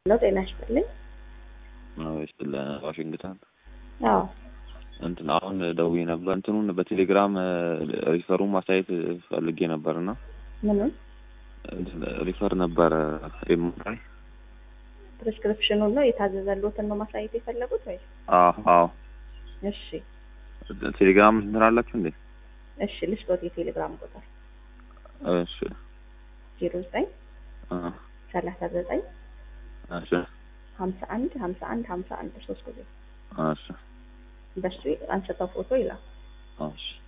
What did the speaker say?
ነው። ጤና ይስጥልኝ። ስለ ዋሽንግተን አዎ እንትን አሁን ደውዬ ነበር። እንትኑን በቴሌግራም ሪፈሩን ማሳየት ፈልጌ ነበርና ምኑን እንትን ሪፈር ነበረ ኤምራይ ፕሪስክሪፕሽኑን ነው የታዘዘሎትን ነው ማሳየት የፈለጉት ወይ? አዎ አዎ እሺ ቴሌግራም እንትን አላችሁ እንዴ? እሺ ልስጦት የቴሌግራም ቁጥር እሺ ዜሮ ዘጠኝ አ ሰላሳ ዘጠኝ እሺ ሀምሳ አንድ ሀምሳ አንድ ሀምሳ አንድ ሶስት ጊዜ እሺ በሱ አንስተው ፎቶ ይላል። እሺ